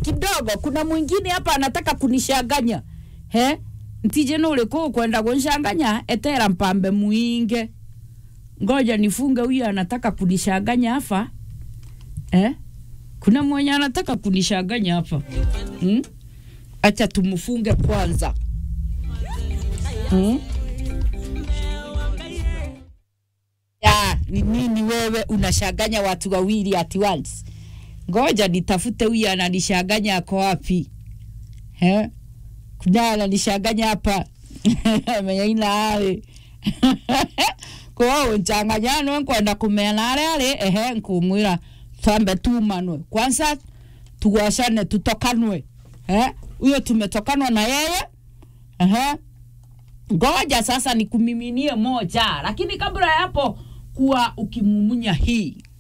kidogo kuna mwingine hapa anataka kunishanganya he ntije nule kuu kwenda kunishanganya etera mpambe mwinge ngoja nifunge huyu anataka kunishanganya hapa eh? kuna mwenye anataka kunishanganya hapa hmm? acha tumfunge kwanza hmm? ya ni nini wewe unashanganya watu wawili at once ngoja nitafute huyu ananishanganya ako wapi eh? kuna ananishanganya hapa menyaina ari kwao nchanganyano nkwenda kumena aria ari ehe nkumwira twambe tumanwe kwanza tugoshane tutokanwe eh? huyo tumetokanwa na yeye ehe ngoja sasa nikumiminie moja lakini kabla ya hapo kuwa ukimumunya hii